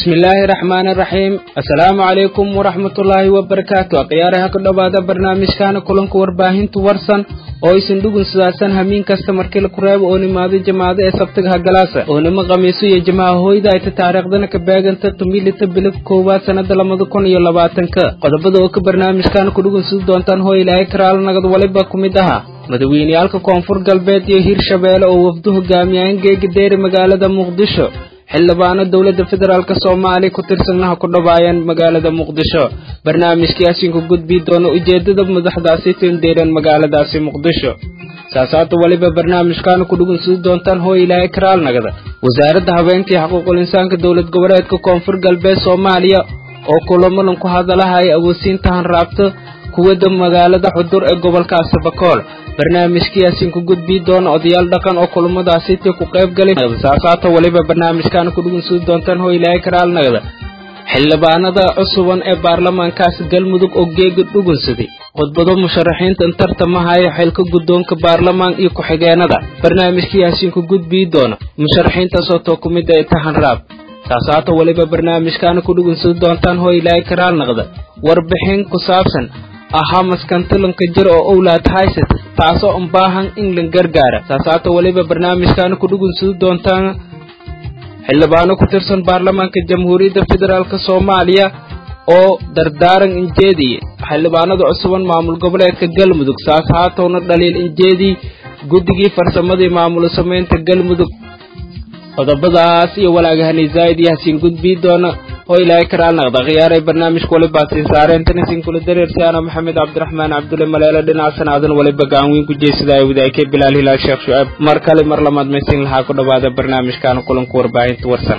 bismillaahi raxmaani raxiim assalaamu calaykum waraxmatullaahi wabarakaatu akhyaaraha ku dhowaada barnaamijkaana kulanka warbaahinta warsan oo isin dhugun sidaasan hamiin kasta markii laku reebo oo nimaado jamaado ee sabtiga hagalaasa oo nimo khamiiso iyo jamaha hooyda ayta taariikhdana ka beeganta tumilita bilib koowaad sannada labada kun iyo labaatanka qodobada oo ka barnaamijkaana ku dhugun sidi doontaan hooy ilaahay karaal nagad waliba ku mid ahaa madaweyneyaalka koonfur galbeed iyo hirshabeelle oo wafdu hogaamiyaan geega deeri magaalada muqdisho xildhibaano dowladda federaalk soomaaliya ku tirsannaha ku dhawaayeen magaalada muqdisho barnaamijkii asiinku gudbii doono ujeeddada madaxdaasi tindeereen magaaladaasi muqdisho saasaata weliba barnaamijkaana ku dhugunsidi doontaan hooy ilaahay karaal nagada wasaaradda habeenkii xaquuqul insaanka dowlad goboleedka koonfur galbeed soomaaliya oo kulamadan ku hadalaha ay awoodsiinta hanraabto kuwada magaalada xudur ee gobolkaasi bakool barnaamijkiyaasiin ku gudbii doona odayaal dhaqan oo kulamadaasitii ku qayb galay saasaata weliba barnaamijkaana ku dhugunsudi doontaan hoo ilaahay karaalnagada xildhibaanada cusuban ee baarlamaankaasi galmudug oo geega dhugunsaday khudbado musharaxiinta tartamahaya xilka guddoonka baarlamaan iyo ku-xigeenada barnaamijkiyaasiin ku gudbii doona musharaxiintaasoo too ku mid ay tahan raab saasaata weliba barnaamijkaana ku dhugunsadi doontaan hoo ilaahay karaalnaqda warbixin ku saabsan ahaa maskantalanka jir oo owlaad haysata taasoo un baahan in la gargaara saasaata weliba barnaamijkaana ku dhugunsadi doontaan xildhibaano ku tirsan baarlamaanka jamhuuriyadda federaalk soomaaliya oo dardaaran injeediye xildhibaanada cusuban maamul goboleedka galmudug saas haatowna dhaliil injeedii guddigii farsamadii maamul samaynta galmudug qodobadaas iyo walaagahani zaa'id iyo hasiin gudbii doona oo ilaahay karaal naqda khiyaaray barnaamijka waliba siin saareen tanisin kula dareersaana maxamed cabdiraxmaan cabdulle maleele dhinaca sanaadan waliba gacan weyn ku jeesadaya wadaagay bilaal hilaal sheekh shucaab mar kale mar lamaad maysin lahaa ku dhowaada barnaamijkaana kulanka warbaahinta warsan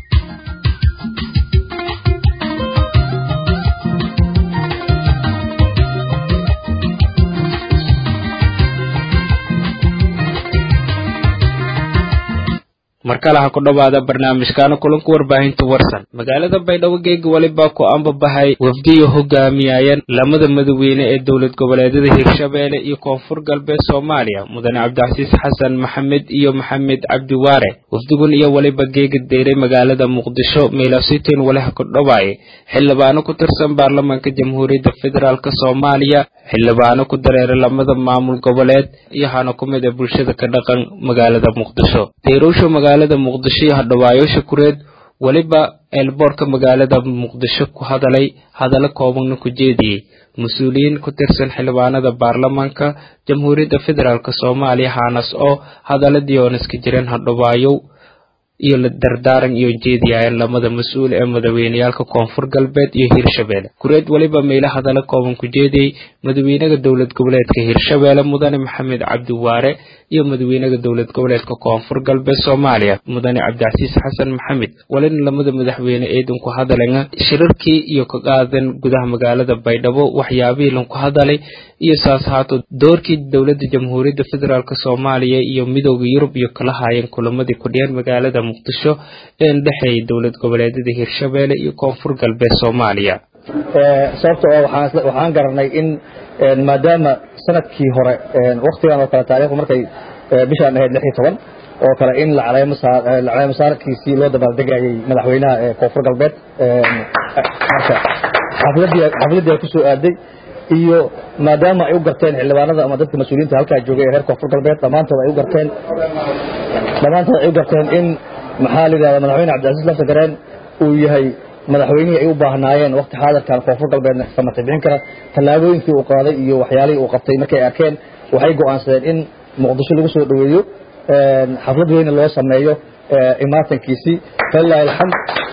mar kale ha ku dhowaada barnaamijkaana kulanka warbaahinta warsan magaalada baydhabo geega weliba ku ambabahay wafdiyo hogaamiyayeen lamada madaweyne ee dowlad goboleedyada hirshabeelle iyo koonfur galbeed soomaaliya mudane cabdicasiis xasan maxamed iyo maxamed cabdiwaare wafdigun iyo weliba geega deyray magaalada muqdisho meelasitiin walaha ku dhowaaye xildhibaano ku tirsan baarlamaanka jamhuuriyadda federaalk soomaaliya xildhibaano ku dareeray lamada maamul goboleed iyo hana ku mid a bulshada ka dhaqan magaalada muqdisho deyrowsha magaalada muqdisho iyo hadhawaayoosha kureed weliba eelboorka magaalada muqdisho ku hadalay hadallo koobanna ku jeediyey mas-uuliyiin ku tirsan xildhibaanada baarlamaanka jamhuuriyadda federaalk soomaaliya haanas oo hadaladii oon iska jireen hadhawaayow iyo dardaaran iyo jeediyayeen lamada mas-uul ee madaweyneyaalka koonfur galbeed iyo hirshabeelle kureed weliba meelo hadallo kooban ku jeediyey madaweynaha dowlad goboleedka hirshabeelle mudane maxamed cabdiwaare iyo madaweynaha dowlad goboleedka koonfur galbeed soomaaliya mudane cabdicasiis xasan maxamed walina lamada madaxweyne eedan ku hadalena shirarkii iyo ka qaadan gudaha magaalada baydhabo waxyaabihii lanku hadalay iyo saas haato doorkii dowladda jamhuuriyadda federaalk soomaaliya iyo midooda yurub iyo kala haayeen kulamadii ku dhiyeen magaalada muqdisho een dhexeeyay dowlad goboleedyada hirshabeelle iyo koonfur galbeed soomaaliya sababta oo waxaan garanay in maadaama sanadkii hore waktigan oo kale taarikhdu markay bishaan ahayd lix iyo toban oo kale in lacaleemo saarkiisii loo dabaaldegayay madaxweynaha ee koonfur galbeed marka xafladii ay kusoo aaday iyo maadaama ay u garteen xildhibaanada ama dadka mas-uuliyiinta halkaa joogay ee reer koonfur galbeed dhammaantood ay u garteen dhammaantood ay u garteen in maxaa la yidhahda madaxweyne cabdicasiis lafta gareen uu yahay madaxweynihii ay u baahnaayeen wakti xaadirkan koonfur galbeedna samata bixin kara tallaabooyinkii uu qaaday iyo waxyaalihii uu qabtay markay arkeen waxay go'aansadeen in muqdisho lagu soo dhoweeyo xaflad weyne loo sameeyo imaatankiisii falilahi alxamd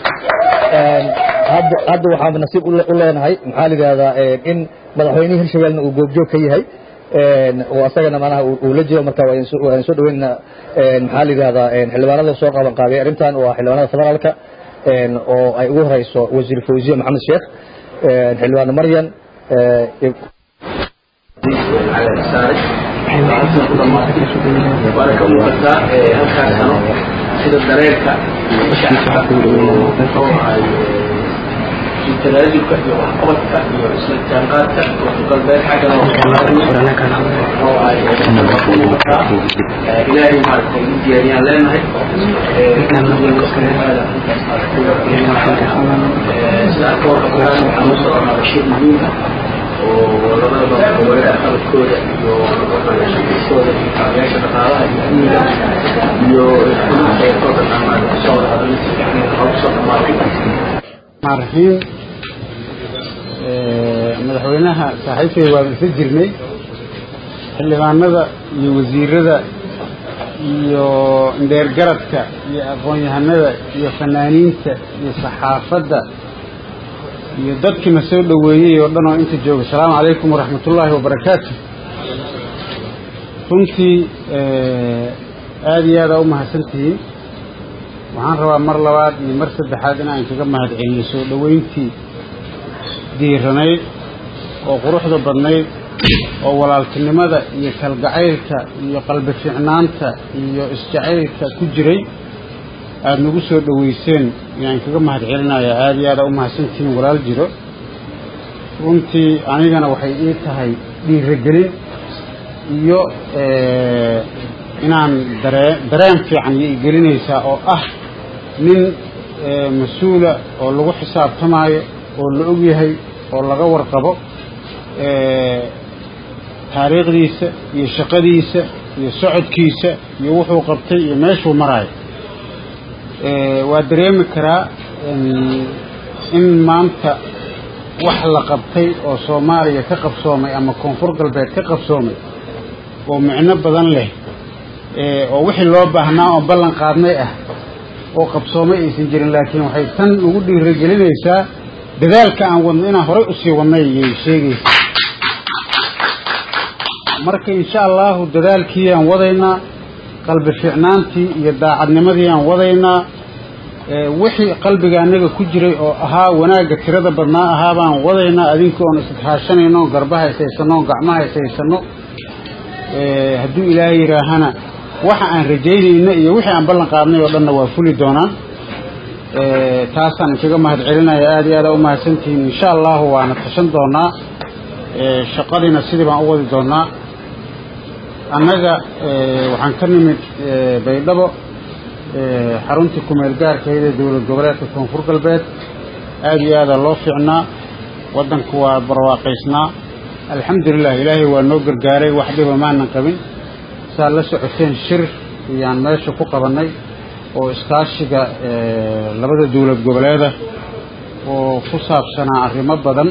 hadda waxaan nasiib u leenahay maxaa la yidhahdaa in madaxweynihii hirshabeelna uu goobjoog ka yahay oo asagana manaha uu la jiro marka waan soo dhaweynaa maxaa la yidhahdaa xildhibaanada soo qaban qaabiyay arrintan waa xildhibaanada federaalka oo ay ugu horeyso wasiir fawziye maxamed sheekh xildhibaan maryan waana ka muuqataa halkaa sano sida dareerka shacabka oo ay tanaajulka iyo waxqabadka iyo isla jaanqaadka koonfur galbeed xaggana oo ay ilaahay maaragtay u diyaariyaan leenahay sida arka warqabkaan waxaan u soconaa bashiir muhiim ah oo labadaba gobolada qalabkooda iyo shaqayskooda iyo kaabayaasha dhaqaalaha iyo amniga iyo xuduudka ee kooda dhammaan kusoo wada hadalay si fiican waxaa kusoo dhamaatay raxiim madaxweynaha saaxiibkay waan isa jirnay xildhibaanada iyo wasiirada iyo indheergaradka iyo aqoon-yahanada iyo fanaaniinta iyo saxaafadda iyo dadkiina soo dhoweeyey oo dhan oo inta jooga asalaamu calaykum waraxmat ullaahi wabarakaatu runtii aada iyo aada u mahadsantihiin waxaan rabaa mar labaad iyo mar saddexaad in aan kaga mahad celiyo soo dhoweyntii diiranayd oo quruxda badnayd oo walaaltinimada iyo kalgacaylka iyo qalbi fiicnaanta iyo isjacaylka ku jiray aada nagu soo dhoweyseen ayaan kaga mahad celinayaa aada iyo aada u mahadsantihiin walaal jiro runtii anigana waxay ii tahay dhiiragelin iyo inaan daree dareen fiican iyo igelinaysaa oo ah nin mas-uula oo lagu xisaabtamaayo oo la og yahay oo laga warqabo taariikhdiisa iyo shaqadiisa iyo socodkiisa iyo wuxuu qabtay iyo meeshuu maraayo waa dareemi karaa in maanta wax la qabtay oo soomaaliya ka qabsoomay ama koonfur galbeed ka qabsoomay oo micno badan leh oo wixii loo baahnaa oo ballan qaadnay ah oo qabsoomay aysan jirin laakiin waxay tan ugu dhiiragelinaysaa dadaalka aan wadno inaan horay usii wadnay ayay sheegaysaa marka insha allahu dadaalkii aan wadaynaa qalbi fiicnaantii iyo daacadnimadii aan wadaynaa wixii qalbiga annaga ku jiray oo ahaa wanaagga tirada badnaa ahaa baan wadaynaa adinkii oon ishaashanayno oon garbaha ishaysano oon gacmaha ishaysano hadduu ilaahay yidhaahana waxa aan rajaynayna iyo wixii aan ballan qaadnay oo dhanna waa fuli doonaan taasaan inkaga mahad celinaya aada iyo aada u mahadsantihiin insha allahu waana tashan doonaa shaqadiina sidii baan u wadi doonaa annaga waxaan ka nimid baydhabo xaruntii kumeel gaarkeeda dowlad goboleedka koonfur galbeed aada iyo aada loo fiicnaa waddanku waa barwaaqaysnaa alxamdulilah ilaahay waa noo gargaaray wax dhiba maanan qabin saa la socoteen shir ayaan meesha ku qabannay oo iskaashiga labada dowlad goboleeda oo ku saabsanaa arrimo badan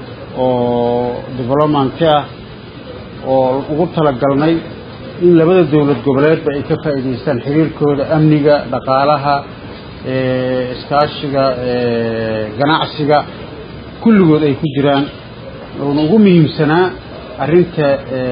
oo developmanti ah oo ugu talagalnay in labada dowlad goboleedba ay ka faa'iidaystaan xiriirkooda amniga dhaqaalaha iskaashiga ganacsiga kulligood ay ku jiraan oona ugu muhiimsanaa arrinta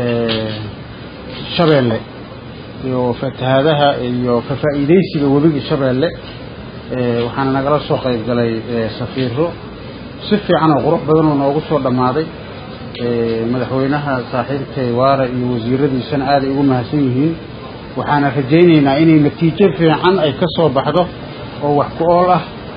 shabeelle iyo fatahaadaha iyo ka faa'iidaysiga webiga shabeelle waxaana nagala soo qayb galay safiiro si fiican oo qurux badan oo noogu soo dhammaaday madaxweynaha saaxiibkay waara iyo wasiiradiisana aaday ugu mahadsan yihiin waxaana rajaynaynaa inay natiijo fiican ay ka soo baxdo oo wax ku ool ah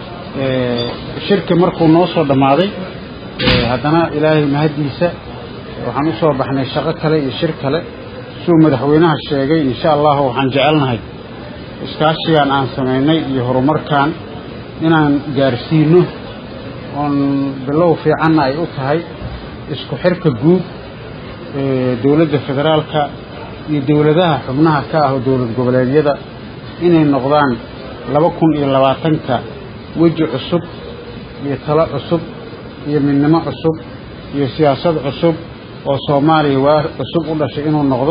shirki markuu noo soo dhammaaday haddana ilaahay mahaddiisa waxaan u soo baxnay shaqo kale iyo shir kale siduu madaxweynaha sheegay insha allahu waxaan jecelnahay iskaashigan aan samaynay iyo horumarkan inaan gaarsiino oon bilow fiicanna ay u tahay isku xirka guud dowladda federaalka iyo dowladaha xubnaha ka ah oo dowlad goboleedyada inay noqdaan laba kun iyo labaatanka weji cusub iyo talo cusub iyo midnimo cusub iyo siyaasad cusub oo soomaaliya waa cusub u dhashay inuu noqdo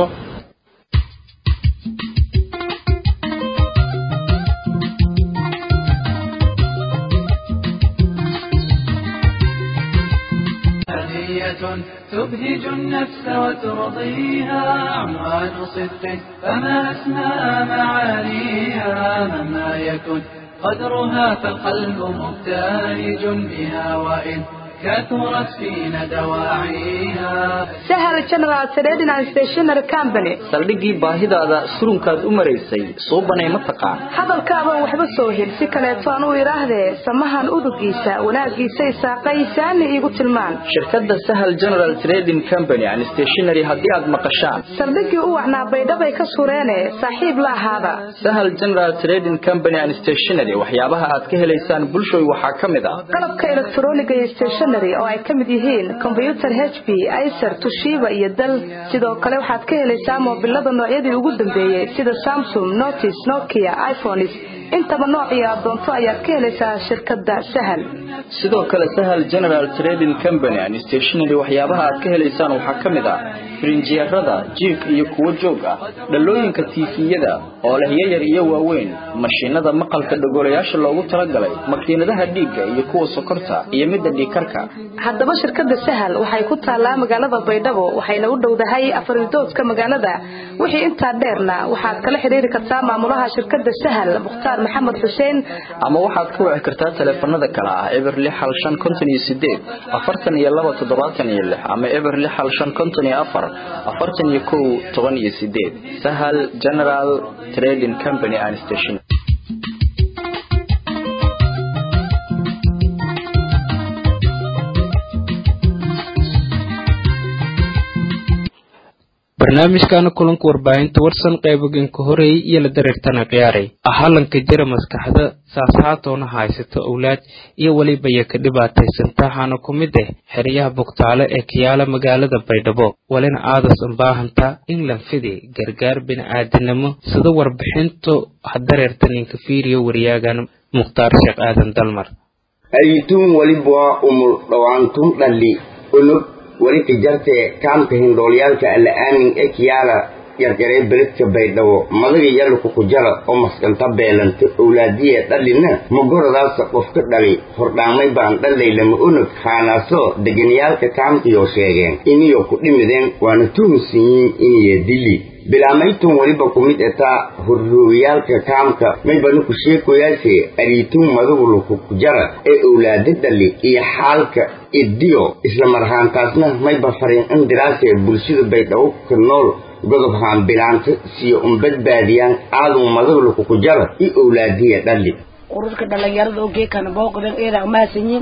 تبهج النفس وترضيها عنوان صدق فما أسمى معانيها مهما يكن قدرها فالقلب مبتهج بها وإن كثرت فينا دواعيها sahal general trading and stationery company saldhiggii baahidaada surunkaad u maraysay suubanay ma taqaan hadalkaaban waxba soo hel si kaleeto aan u idhaahdee samahan udugiisa wanaagiisay saaqaysaani iigu tilmaan shirkadda sahal general trading company and stationery haddii aad maqashaan saldhiggii u wacnaa baydhabay ka sureene saaxiib la ahaada sahal general trading company and stationery waxyaabaha aad ka helaysaan bulshoy waxaa ka mid ah qalabka elektroniga iyo stationery oo ay ka mid yihiin combyuter h p icer tushiba iyo dal sidoo kale waxaad ka helaysaa moobilada noocyadii ugu dambeeyey sida samsung notis nokia iphones intaba noocii aad doonto ayaad ka helaysaa shirkadda sahal sidoo kale sahal general trading company and stationery waxyaabaha aad ka helaysaan waxaa ka mid ah firinjeerada jiif iyo kuwo joog ah dhalooyinka tiifiyada oo leh yayar iyo waaweyn mashiinada maqalka dhogolayaasha loogu talagalay makiinadaha dhiigga iyo kuwa sokorta iyo midda dhiigkarka haddaba shirkadda sahal waxay ku taallaa magaalada baydhabo waxayna u dhowdahay afaridoodka magaalada wixii intaa dheerna waxaad kala xidhiiri kartaa maamulaha shirkadda sahal mukhtaar maxamed xuseen ama waxaad ka wici kartaa taleefanada kale ah eber lix hal shan konton iyo sideed afartan iyo laba toddobaatan iyo lix ama eber lix hal shan konton iyo afar afartan iyo kow toban iyo sideed sahal general trading company and station barnaamijkana kulanka warbaahinta warsan qaybogenka horeeyey iyo la dareertana khiyaaray ahalanka jira maskaxda saasaatoona haysata owlaad iyo weliba iyo ka dhibaataysantaahana ku mid ah xeryaha bugtaale ee kiyaala magaalada baydhabo walina aadas unbaahanta in lanfidi gargaar bini'aadanimo sida warbixintu hadareerta ninka fiiriyo wariyaagan mukhtaar sheekh aadan dalmar ayituun weliba umul dhawaantun dhalli unug weli kijarte kaamka hindhoolyaalka alla aamin ee kiyaala yarjaree beledka baydhabo madaga yaluka ku jara oo maskanta beelanta owlaadiya dhalina magoradaasa qofka dhali hordhaamay baan dhalaylama unug haanaasoo deganiyaalka kaamkiyoo sheegeen iniyo ku dhimideen waana tuhunsiyiin iniyo dili bilaamaytun weliba ku mid etaa horroogayaalka kaamka maybanu ku sheekoyaase ariitun madagu luku ku jara ee owlaada dhali iyo xaalka idiyo isla marhaantaasna mayba fariin in diraasee bulshada baydhabo ka nool godob haan bilaanta siyo un badbaadiyaan aaduu madagu luku ku jara iyo owlaadiya dhali ururka dhalinyarada oo geekana booqdan eeda amaasanyin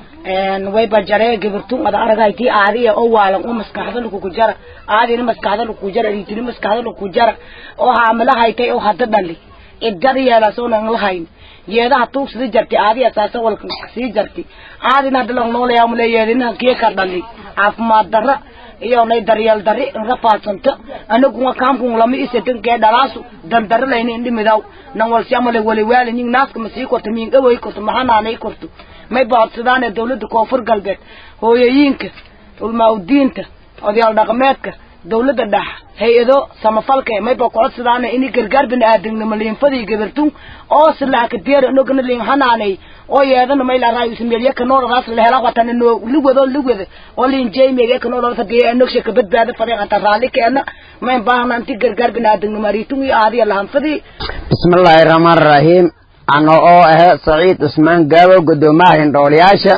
wayba jaree gabirtun ada aragaytii aadiya oo waalan oo maskaxda lakuku jara aadina maskaxda lakuku jara riitini maskaxda lakuku jara oo haamilahaytay oo hadda dhali idada yeelaasoo nan lahayn yeedaha tuug sii jarti aadiya saasa walka sii jarti aadina hadda lang noolayaa mule yeedina geeka dhali caafimaad darra iyo nay daryeel darri inra faadsanto anagunga kaamkun lama isatin kee dhalaasu dandara layni indhimidaw nan walsiamale waliwaali ning naaska masii korto miingaway korto maxanaanay korto may baadsadaan dawladda koonfur galbeed hooyooyinka ulmaaudiinta odayaal dhaqameedka dawladda dhex hay-ado samafalka mayba kocodsadaan ini gargaar biniaadanimo liinfadii gabartun oo silaaka diyaar inogana liin hanaanay oo yeedana may la raayo ismeelya ka nooladaas la hela watana no ligwado ligwada oo liin jeymege ka noolada fadiya inogsha ka badbaada fadii ata raalli keena mayn baahna inti gargaar biniaadanimo ariitun iyo aadiya lahanfadii bismillaahi rahmaan rahiim ano oo ahe saciid cusmaan gaawo guddoomaha hindhoolayaasha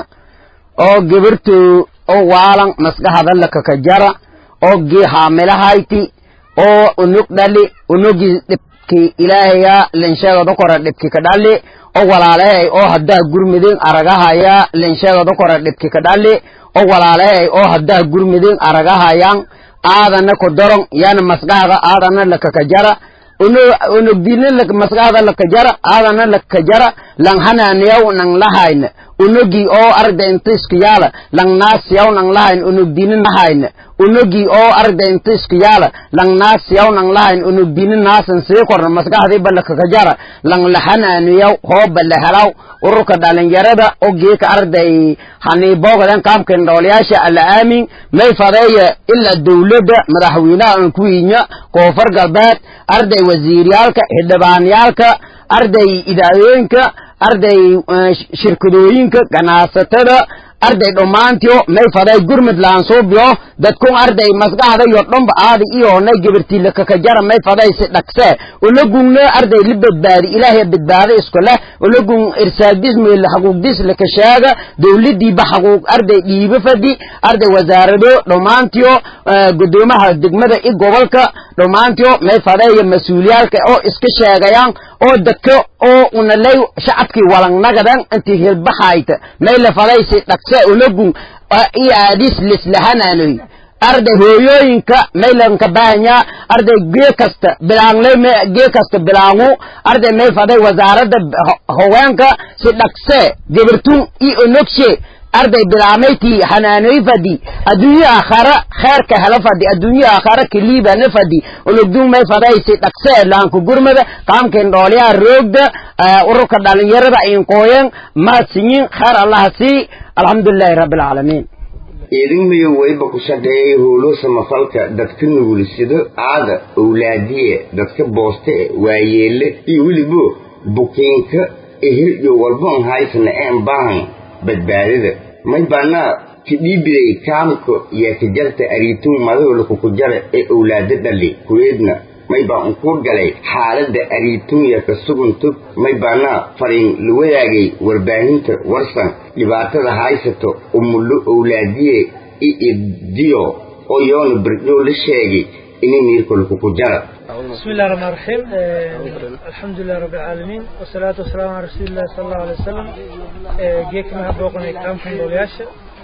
oo gibirtu oo waalan maskaxda lakaka jara oo gii haamilahayti oo unug dhali unugii dhibki ilaahaya linsheegada kore dhibki ka dhali oo walaalahay oo haddaa gurmidin aragahaya linsheegada kore dhibki ka dhali oo walaalahay oo haddaa gurmidin aragahayan aadana ku daron yana maskaxda aadana lakaka jara unugdina maskaxda lakajara aadana lakajara lang hananiyaw nang lahayn unugi oo arda inta isku yaala lang naasiyaw nang lahayn unugdina lahayn unugi oo arda inta isku yaala lang naasiyaw nang lahayn unugdina naasan sii korna maskaxdii ba lakakajara lang lahananiyaw hooba lahelaw ururka dhalinyarada oo geeka arday haniiboogadan kaamka indhoolayaasha alla aamin may fadeeya ilaa dawladda madaxweynaha aan ku yinya koonfur galbeed arday wasiiryaalka xildhibaanyaalka arday idaacooyinka arday shirkadooyinka ganacsatada arday dhammaantiyo may faday gurmud laansuubiyo dadkun arday masgaxda iyo dhomba aadi iyoonay gibirtiila kakajara may faday si dhaqse ulagunno arday li badbaadi ilaahay badbaado isku leh ulagun irsaagdis meel xaquuqdis laka sheega dowladiiba xaquuq arday dhiibo fadi arday wasaarado dhammaantiyo gudoomaha degmada i gobolka dhammaantiyo may fadeeyo mas-uuliyaalka oo iska sheegayaan oo dadka oo unalay shacabkii walangnagadan intii hilbaxayta may la faday si dhaqse ulagun iyo aadis lislahananoy arday hooyooyinka maylanka baahanyaa arday gee kasta bilaangley gee kasta bilaangu arday may faday wasaaradda haweenka si dhaqse gebirtun i onogshe arday bilaamayti hanaanoy fadi adduunyo aakhara kheerka hela fadi adduunyo aakhara kaliibana fadi ologdun may faday si dhaqse laanku gurmada qaamkeen dhoolyaha roogda ururka dhalinyarada inkooyen maadsinyin kheer allaha sii alxamdulilahi rabbi alcaalamiin idinmayo wayba ku shaqeeyay howlo samafalka dadka nugulisado aada owlaadiye dadka booste e waayeelle iyo welibo bukiinka ehel iyo walboon haysana een baahan badbaadada may baanaa kidhiibiday kaamka iyo kajarta ariitun madahoola kukujara ee owlaado dhali kuweedna may baa unkuu galay xaaladda ariitunya ka sugantog may baanaa fariin la wadaagay warbaahinta warsan dhibaatada haysato umullo owlaadiye i ibdiyo oo yoona berdhow la sheegay inay niirkolkuku jara بسم الله الرحمن الرحيم الحمد لله رب العالمين والصلاة والسلام على رسول الله صلى الله عليه وسلم جيك ما بوقنا كلام في دولياشة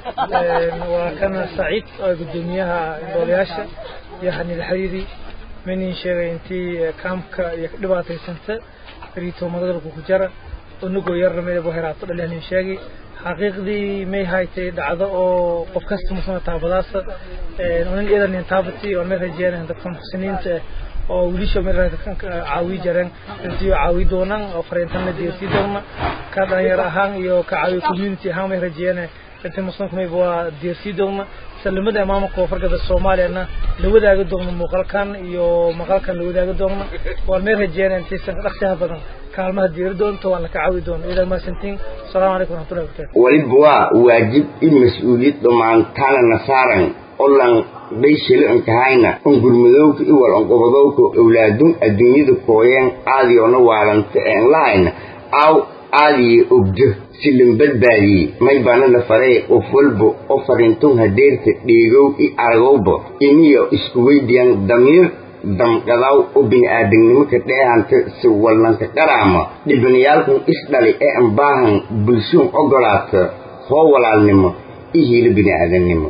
وكان سعيد قدوميها دولياشة يعني الحريري من شيء انتي كامك دباتي سنة ريتو مدر كوكجرة ونقو يرمي ابو هرات اللي شيء xaqiiqdii may haytay dhacdo oo qof kasta musana taabadaasa unin idan intaabati oo may rajeenayn dadka muxsiniinta oo wiilisha may caawi jareen intii caawi doonaan oo fariintan la deersii doona ka dhalinyaro ahaan iyo ka caawi community ahaan may rajeenayn intii muslimka may waa deersii doona salamada imaamka koonfurgada soomaaliyana la wadaagi doono muuqaalkan iyo maqalkan la wadaagi doono waan may rajeenayn intaysan dhaqsiha badan kaalmaha diiri doonto waan la ka caawi doono idan maasantiin asalaamu calaykum waraxmatullahi wabarakatu waliba waa waajib i mas-uuliyad dhammaantaana nasaaran olan bayshelo inkahayna on gurmadowka i wal onqobadowka owlaadun adduunyada kooyeen aadiyoona waalanta een lahayna aaw aadiye ogdo si lan badbaadiyey may baana la faree qof walba oo fariintun hadeerta dheegow i aragowba iniyo isku weydiyan damiir damqadaw oo bini-aadamnimo ka dheehanta si wallanka qaraama dhibanayaalkun isdhali ee an baahan bulshuun ogolaata hoo walaalnimo i hiilo bini-aadamnimo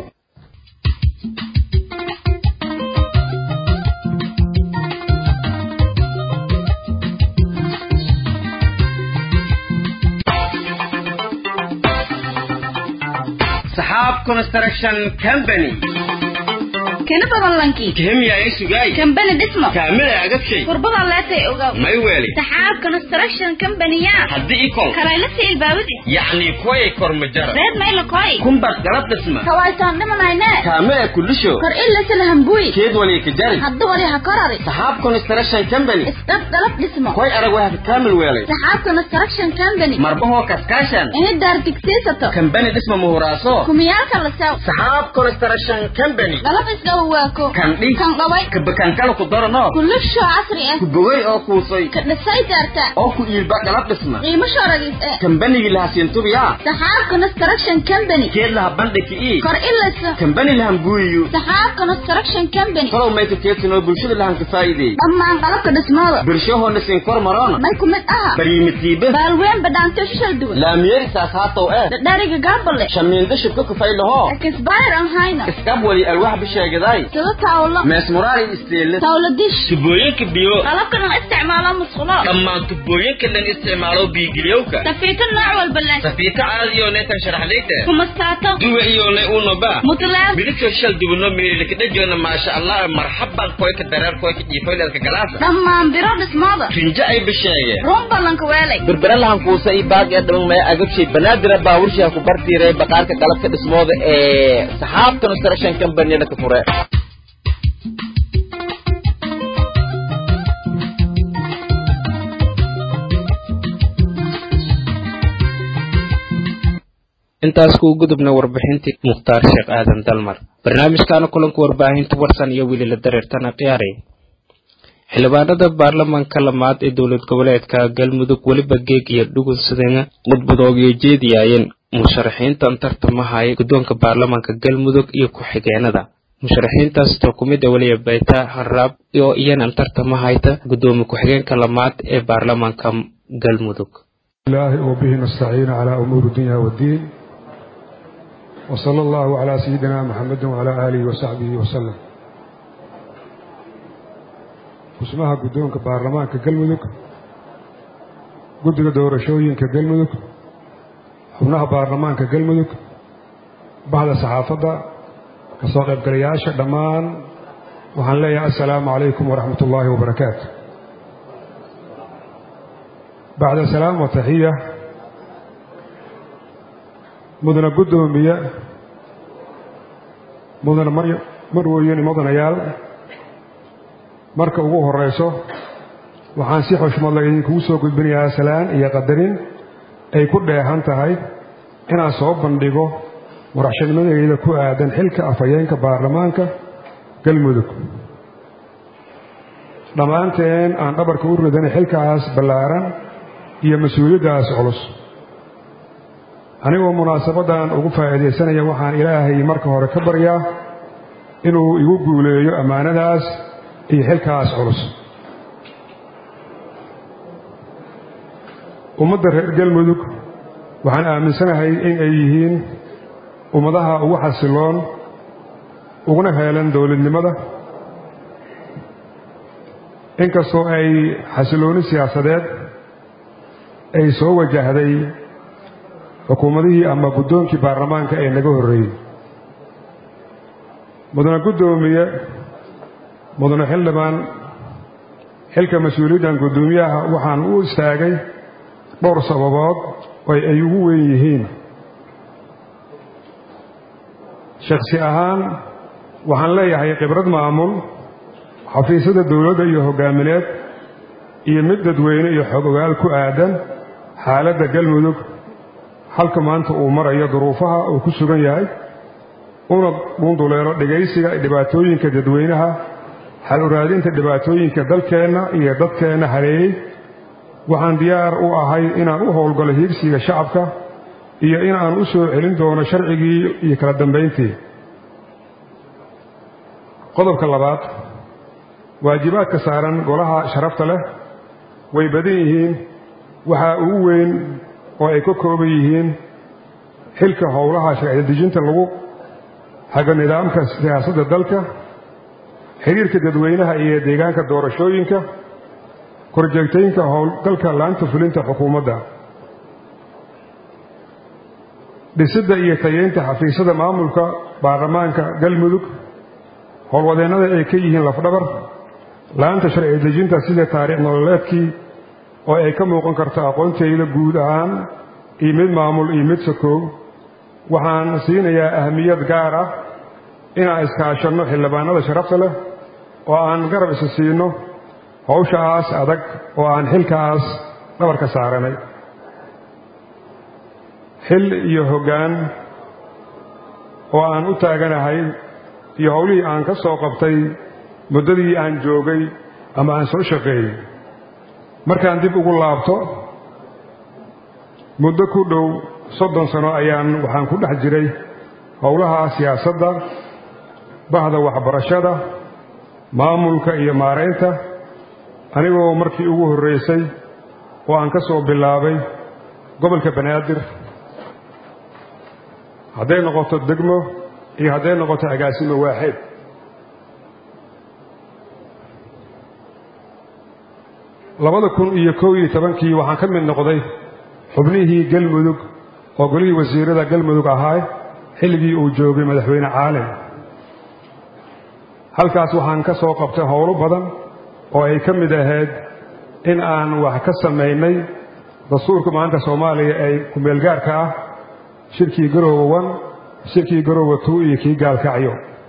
saxaab construction company kana badan lanki kihimya ay sugay kambani dhismo kaamila agabshay kurbada leetay ogaw may weeli saxaab construction company-ya haddii ikon karaylasi ilbaabadi yacni koy kormajara reed mayla koy kumbar galab dhisma kawaytaan dhimanayne kaamila kulisho kor ilasala hambuy keed wali ka jari hadda wali ha korari saxaab construction company isdhab dalab dhismo koy arag waa ka kaamil weelay saxaab construction company marbahoo kaskaashan ini daar digsiisato kambani dhisma muhuraaso kumiyaalka la sew saxaab construction company dalab isdhaw waako kan dhi kan dhaway kabakankala ku darano kulisho casri ah ku bogay oo kuusay ka dhisay daarta oo ku iilba galab dhisma qiimo shooragis eh kambanigii lahasiintubiya saxaab construction company keed laha bandhigi ii kor ilasa kambani lahanguuyiyo saxaab construction company talow mayka keedsanoo bulshada lahan ka faa'iideey dhammaan qalabka dhismooda bulshahoona siin kor maroona may ku mid aha baryimitiiba baalween badhaanto shishal duwan laamiyeri saas haatow eh dhadhariga gaabale shamiinda shibka kufay lahoo kisbayr aan hayna iskab wali alwax bisheegaday sida tawlo meesmuraari isteele tawlo dish tubooyinka biyo qalabka dhan isticmaalo musqulo dhammaan tubooyinka dhan isticmaalo biigiliyowka safiito nooc walba leh safiito caadiyo neetan sharaxdayta kumastaato duwa iyo ne unoba mutlaab midabka shal dubno meelika dhajoona maasha allah marhaban koyka dareer koyka jiifoyleedka galaasa dhammaan biro dhismooda rinjo ay bisheege run ballanka weelay berberallahan kuusa i baag ee dhaman maya agabshay banaadira baaburshiha ku bartiiray baqaarka qalabka dhismooda ee saxaab construction companyna ka fure intaas kuu gudubna warbixintii mukhtaar sheekh aadan dalmar barnaamijkaana kulanka warbaahinta warsan iyo weli la dareertana khiyaari xildhibaanada baarlamaanka lamaad ee dowlad goboleedka galmudug weliba geeg iyo dhugunsadana khudbadoogiyo jeediyaayeen musharaxiintan tartamahaya guddoonka baarlamaanka galmudug iyo ku-xigeenada musharaxiintaastoo ku mid a weliya bayta haraab oo iyanan tartamahayta guddoomiye ku-xigeenka lamaad ee baarlamaanka galmudug الله وبه نستعين على أمور الدنيا والدين وصلى الله على سيدنا محمد وعلى آله وصحبه وسلم اسمها قدونك بارلمانك قلمدك قدك دورشوينك قلمدك xubnaha baarlamaanka galmudug bahda saxaafadda kasoo qaybgalayaasha dhammaan waxaan leeyahay assalaamu calaykum waraxmat ullaahi wabarakaatu bacda salaam wa taxiya mudana guddoomiye mudana marweyn mudanayaal marka ugu horeyso waxaan si xushmadla idinkugu soo gudbinayaa salaan iyo qadarin ay ku dheehan tahay inaan soo bandhigo maraxshanimadeyda ku aadan xilka afhayeenka baarlamaanka galmudug dhammaanteen aan dhabarka u ridanay xilkaas ballaaran iyo mas-uuliyaddaas culus anigoo munaasabaddan ugu faa'iidaysanaya waxaan ilaahay marka hore ka baryaa inuu igu guuleeyo ammaanadaas iyo xilkaas culus ummadda reer galmudug waxaan aaminsanahay in ay yihiin ummadaha ugu xasiloon uguna heelan dowladnimada inkastoo ay xasilooni siyaasadeed ay soo wajahday xukuumadihii ama guddoonkii baarlamaanka ee naga horreeyey mudane guddoomiye mudane xildhibaan xilka mas-uuliyaddan guddoomiyaha waxaan u istaagay dhowr sababood oo ay ugu weyn yihiin shakhsi ahaan waxaan leeyahay khibrad maamul xafiisyada dowladda iyo hoggaamineed iyo mid dadweyne iyo xog ogaal ku aadan xaaladda galmudug halka maanta uu marayo duruufaha uu ku sugan yahay una dhunduleelo dhegaysiga dhibaatooyinka dadweynaha xal uraadinta dhibaatooyinka dalkeenna iyo dadkeenna haleeyey waxaan diyaar u ahay inaan u howlgalo hiigsiga shacabka iyo inaan u soo celin doono sharcigii iyo kala dambayntii qodobka labaad waajibaadka saaran golaha sharafta leh way badan yihiin waxaa ugu weyn oo ay ka kooban yihiin xilka howlaha sharcidejinta lagu hago nidaamka siyaasadda dalka xiriirka dadweynaha iyo deegaanka doorashooyinka korjeegtaynka howlgalka laanta fulinta xukuumadda dhisidda iyo tayeynta xafiisyada maamulka baarlamaanka galmudug howlwadeennada ay ka yihiin lafdhabar laanta sharci dejinta sida taariikh nololeedkii oo ay ka muuqan karto aqoontayda guud ahaan iyo mid maamul iyo mid sakoow waxaan siinayaa ahamiyad gaar ah inaan iskaashanno xildhibaanada sharafta leh oo aan garab isa siino howshaas adag oo aan xilkaas dhabarka saaranay xil iyo hoggaan oo aan u taaganahay iyo howlihii aan ka soo qabtay muddadii aan joogay ama aan soo shaqeeyey markaan dib ugu laabto muddo ku dhow soddon sano ayaan waxaan ku dhex jiray howlaha siyaasadda bahda waxbarashada maamulka iyo maaraynta anigoo markii ugu horraysay oo aan ka soo bilaabay gobolka banaadir hadday noqoto degmo iyo hadday noqoto agaasimo waaxeed labada kun iyo kow iyo tobankii waxaan ka mid noqday xubnihii galmudug oo golihii wasiirada galmudug ahaa xilligii uu joogay madaxweyne caalin halkaas waxaan ka soo qabtay howlo badan oo ay ka mid ahayd in aan wax ka samaynay dastuurka maanta soomaaliya ee kumeelgaarka ah shirkii garoowe wan shirkii garoowe tuu iyo kii gaalkacyo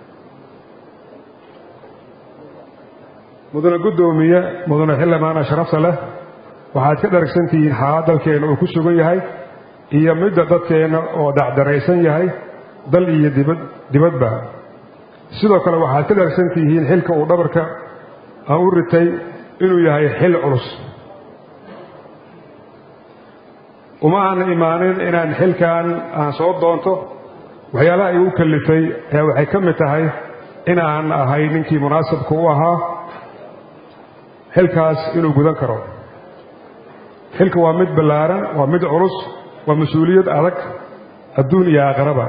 mudane guddoomiye mudane xildhibaana sharafta leh waxaad ka dharagsantihiin xaalad dalkeenna uu ku sugan yahay iyo midda dadkeenna oo dacdaraysan yahay dal iyo dibad dibadba sidoo kale waxaad ka dharsan tihiin xilka uu dhabarka aan u ritay inuu yahay xil culus uma aan imaanin inaan xilkan aan soo doonto waxyaalaha igu kallifay ee waxay ka mid tahay in aan ahay ninkii munaasabka u ahaa xilkaas inuu gudan karo xilka waa mid ballaaran waa mid culus waa mas-uuliyad adag adduun iyo aakhiraba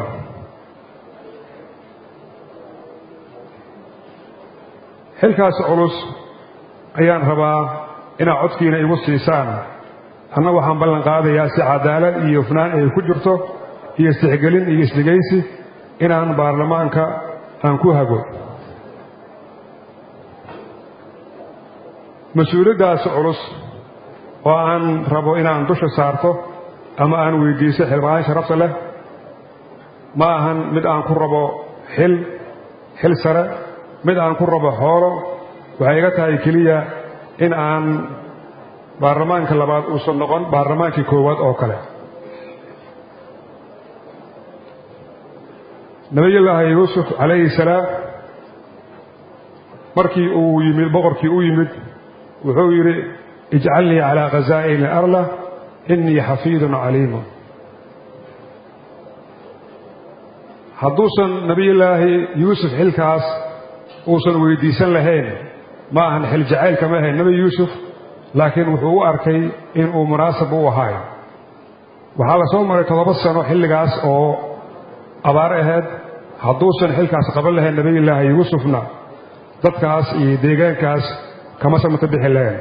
xilkaas culus ayaan rabaa inaad codkiina igu siisaan anna waxaan ballan qaadayaa si cadaalad iyo hufnaan ay ku jirto iyo istixgelin iyo isdhegaysi inaan baarlamaanka aan ku hago mas-uuliyaddaas culus oo aan rabo inaan dusha saarto ama aan weydiiso xildhibaan sharafta leh ma ahan mid aan ku rabo xil xil sare mid aan ku rabo xoolo waxay iga tahay keliya in aan baarlamaanka labaad uusan noqon baarlamaankii koowaad oo kale nabiyullaahi yuusuf calayhi salaam markii uu yimid boqorkii u yimid wuxuu yidhi ijcalnii calaa khasaa'ini arla innii xafiidun caliimun hadduusan nebiyullaahi yuusuf xilkaas uusan weydiisan lahayn ma ahan xil jacaylka ma ahayn nebi yuusuf laakiin wuxuu u arkay inuu munaasab u ahaay waxaa la soo maray toddoba sano xilligaas oo abaar ahayd hadduusan xilkaas qaban lahayn nebiyullaahi yuusufna dadkaas iyo deegaankaas kama samata bixi lahayn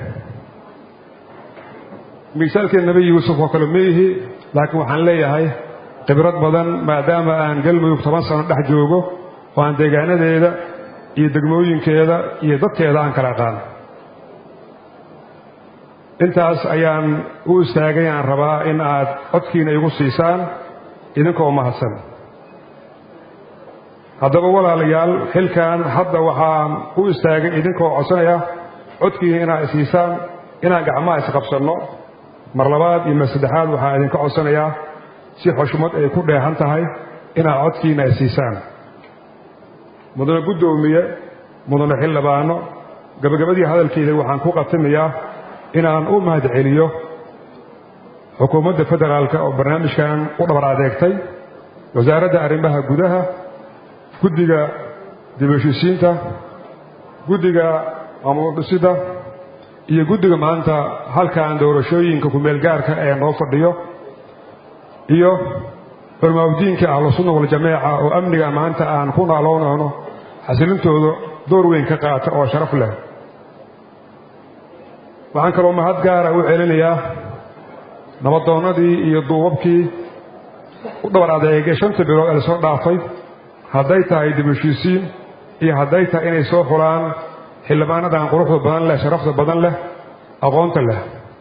misaalkii nebi yuusuf oo kale ma ihi laakiin waxaan leeyahay khibrad badan maadaama aan galmudug toban sano dhex joogo oo aan deegaanadeeda iyo degmooyinkeeda iyo dadkeeda aan kala aqaan intaas ayaan u istaagay aan rabaa in aad codkiina igu siisaan idinkoo mahadsan haddaba walaalayaal xilkan hadda waxaan u istaagay idinkoo codsanaya codkiina inaad isiisaan inaan gacmaha isqabsanno mar labaad iyo mar saddexaad waxaan idinka codsanayaa si xushmad ay ku dheehan tahay inaad codkiina isiisaan mudane guddoomiye mudane xildhibaano gabagabadii hadalkeeda waxaan ku qatimayaa inaan u mahad celiyo xukuumadda federaalka oo barnaamijkan u dhabar adeegtay wasaaradda arrimaha gudaha guddiga dibheshiisiinta guddiga maamul dhisidda iyo guddiga maanta halkan doorashooyinka kumeelgaarka ee noo fadhiyo iyo culmaawdiinka ahlusunna waljamaaca oo amniga maanta aan ku naaloonayno xasilintooda door weyn ka qaata oo sharaf leh waxaan kaloo mahad gaara u celinayaa nabadoonnadii iyo duubabkii u dhabar adeegay shanta bilood ee lasoo dhaafay hadday tahay dibheshiisiin iyo hadday tahay inay soo xulaan xildhibaanadan quruxda badan leh sharafta badan leh aqoonta leh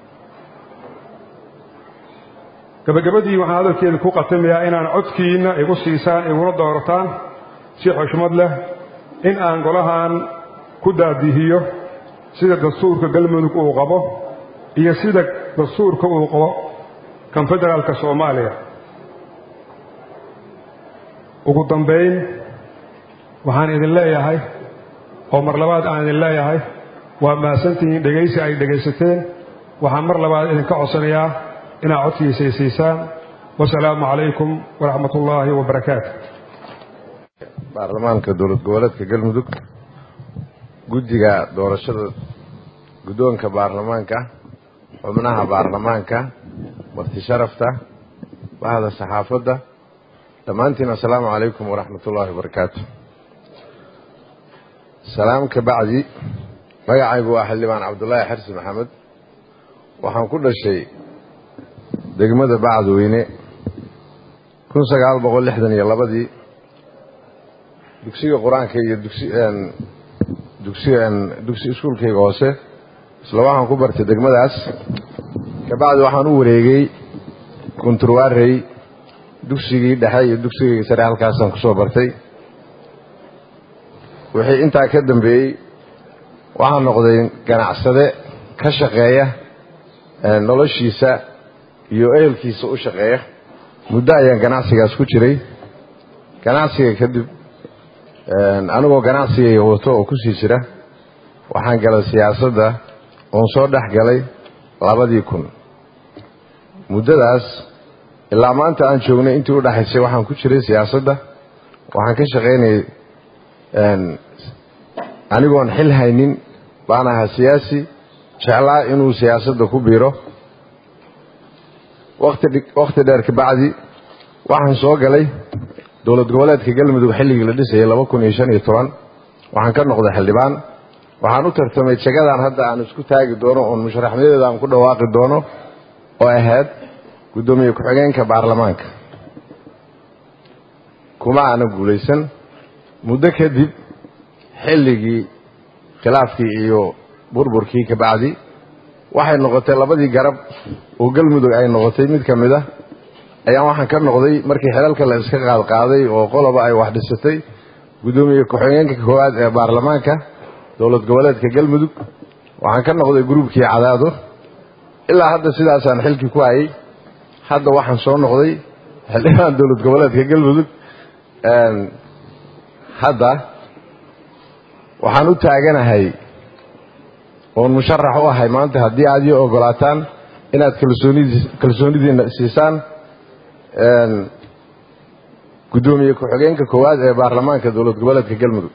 gabagabadii waxaan hadalkeeda ku qatimayaa inaan codkiinna igu siisaan iguna doorataan si xushmad leh in aan golahan ku daadihiyo sida dastuurka galmudug uu qabo iyo sida dastuurka uu qabo kan federaalka soomaaliya ugu dambayn waxaan idin leeyahay oo mar labaad aan idin leeyahay waa mahadsantihiin dhegaysi ay dhegaysateen waxaan mar labaad idinka codsanayaa inaad codkiisa siisaan wasalaamu calaykum waraxmat ullaahi wabarakaatu baarlamaanka dowlad goboleedka galmudug guddiga doorashada guddoonka baarlamaanka xubnaha baarlamaanka marti sharafta bahda saxaafadda dhammaantiin assalaamu calaykum waraxmat ullaahi wabarakaatu salaam ka bacdi magacaygu waa xildhibaan cabdulaahi xarsi maxamed waxaan ku dhashay degmada bacdweyne kun sagaal boqol lixdan iyo labadii dugsiga qur-aanka iyo dugsi dugsi dugsi iskuulkayga hoose isla waxaan ku bartay degmadaas kabacdi waxaan u wareegay kunturwarey dugsigii dhexe iyo dugsigayga sare halkaasaan ku soo bartay wixii intaa ka dambeeyey waxaan noqday ganacsade ka shaqeeya noloshiisa iyo ehelkiisa u shaqeeya muddo ayaan ganacsigaas ku jiray ganacsiga kadib anigoo ganacsigayga wato oo ku sii jira waxaan galay siyaasadda oon soo dhex galay labadii kun muddadaas ilaa maanta aan joognay intii u dhexaysay waxaan ku jiray siyaasadda waxaan ka shaqaynayay anigoon xil haynin baan ahaa siyaasi jeclaa inuu siyaasadda ku biiro wakhti dheer kabacdi waxaan soo galay dowlad goboleedka galmudug xilligii la dhisayay laba kun iyo shan iyo toban waxaan ka noqday xildhibaan waxaan u tartamay jagadan hadda aan isku taagi doono oon musharaxnimadeeda aan ku dhawaaqi doono oo ahayd guddoomiye ku-xigeenka baarlamaanka kuma aanan guulaysan muddo kadib xilligii khilaafkii iyo burburkii kabacdi waxay noqotay labadii garab oo galmudug ay noqotay mid ka mid a ayaan waxaan ka noqday markii xilalka la iska qaadqaaday oo qoloba ay wax dhisatay guddoomiye ku-xigeenka koowaad ee baarlamaanka dowlad goboleedka galmudug waxaan ka noqday gruubkii cadaado ilaa hadda sidaasaan xilkii ku hayay hadda waxaan soo noqday xildhibaan dowlad goboleedka galmudug hadda waxaan u taaganahay oon musharax u ahay maanta haddii aad ii ogolaataan inaad kalsoonidiina siisaan guddoomiye ku-xigeenka koowaad ee baarlamaanka dowlad goboleedka galmudug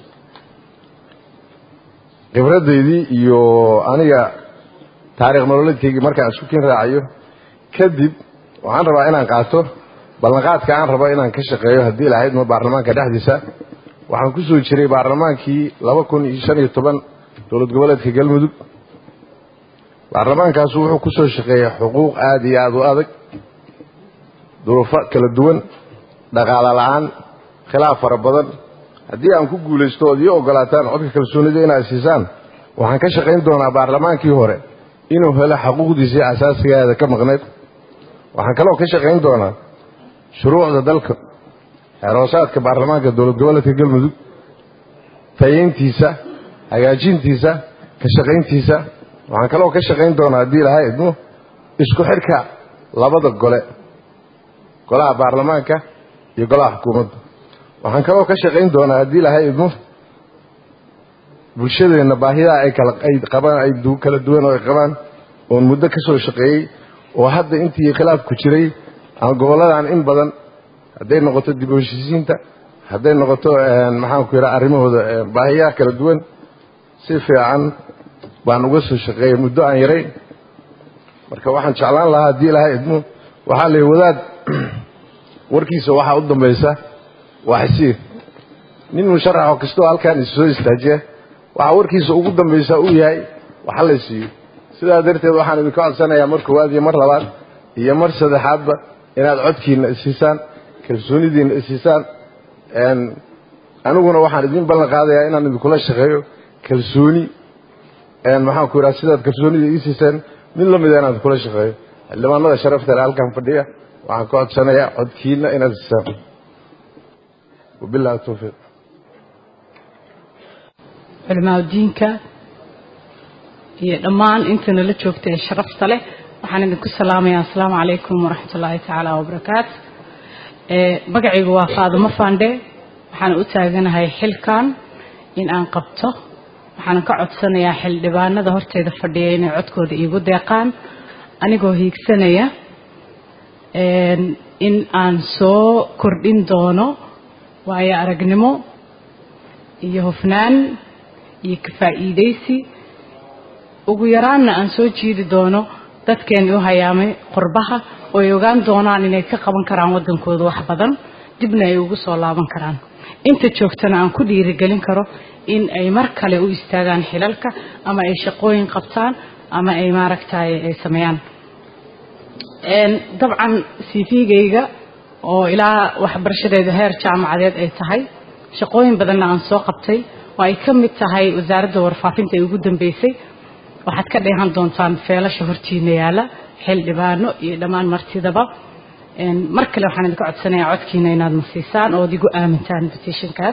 khibradaydii iyo aniga taariikh nololeedkaygii markaan isku kin raacayo kadib waxaan rabaa inaan qaato ballanqaadka aan rabo inaan ka shaqeeyo haddii lahayd ma baarlamaanka dhexdiisa waxaan ku soo jiray baarlamaankii laba kun iyo shan iyo toban dowlad goboleedka galmudug baarlamaankaasu wuxuu ku soo shaqeeyey xuquuq aada iyo aada u adag duruufo kala duwan dhaqaalo la-aan khilaaf fara badan haddii aan ku guulaysto ood ii ogolaataan codka kalsoonida inaad siisaan waxaan ka shaqayn doonaa baarlamaankii hore inuu helo xaquuqdiisii asaasigeeda ka maqnayd waxaan kaloo ka shaqayn doonaa shuruucda dalka xeeroosaadka baarlamaanka dowlad goboleedka galmudug tayeyntiisa hagaajintiisa ka shaqayntiisa waxaan kaloo ka shaqayn doonaa haddii lahaa idmo isku xidhka labada gole golaha baarlamaanka iyo golaha xukuumadda waxaan kaloo ka shaqayn doonaa haddii lahaa idmo bulshadeenna baahiyaha ay kala ay qabaan ay kala duwan oo ay qabaan oon muddo ka soo shaqeeyey oo hadda intii khilaafku jiray aan gobolladan in badan hadday noqoto dib u heshiisiinta hadday noqoto maxaanku yidhaha arrimahooda baahiyaha kala duwan si fiican baan uga soo shaqeeyey muddo aan yarayn marka waxaan jeclaan lahaa haddii lahaa idmo waxaa la wadaad warkiisa waxaa u dambaysa waa xisiir nin musharaxoo kastoo halkaan issoo istaajiya waxaa warkiisa ugu dambaysa uu yahay waxa la siiyo sidaa darteed waxaan idinka codsanayaa mar koowaad iyo mar labaad iyo mar saddexaadba inaad codkiina isiisaan kalsoonidiina isiisaan aniguna waxaan idin ballan qaadayaa inaan idinkula shaqeeyo kalsooni maxaanku yidhaha sidaad kalsoonida ii siiseen mid la mida inaan idinkula shaqeeyo xildhibaanada sharafta le halkan fadhiya waxaan ka codsanayaa codkiina inaad siisaan wabillahi tawfiiq culimaadudiinka iyo dhammaan intana la joogta ee sharafta leh waxaan idinku salaamayaa asalaamu calaykum waraxmat ullaahi tacaala wabarakaatu magacaygu waa faadimo fande waxaan u taaganahay xilkan in aan qabto waxaan ka codsanayaa xildhibaanada horteeda fadhiya inay codkooda iigu deeqaan anigoo hiigsanaya in aan soo kordhin doono waayo aragnimo iyo hufnaan iyo kafaa'iidaysi ugu yaraanna aan soo jiidi doono dadkeeni u hayaamay qurbaha oo ay ogaan doonaan inay ka qaban karaan waddankooda wax badan dibna ay ugu soo laaban karaan inta joogtana aan ku dhiirigelin karo in ay mar kale u istaagaan xilalka ama ay shaqooyin qabtaan ama ay maaragtay ay sameeyaan dabcan cv-gayga oo ilaa waxbarashadeeda heer jaamacadeed ay tahay shaqooyin badanna aan soo qabtay oo ay ka mid tahay wasaaradda warfaafinta ee ugu dambeysay waxaad ka dheehan doontaan feelasha hortiina yaala xildhibaano iyo dhammaan martidaba mar kale waxaan idinka codsanayaa codkiina inaad na siisaan oo ad igu aamintaan petitionkaas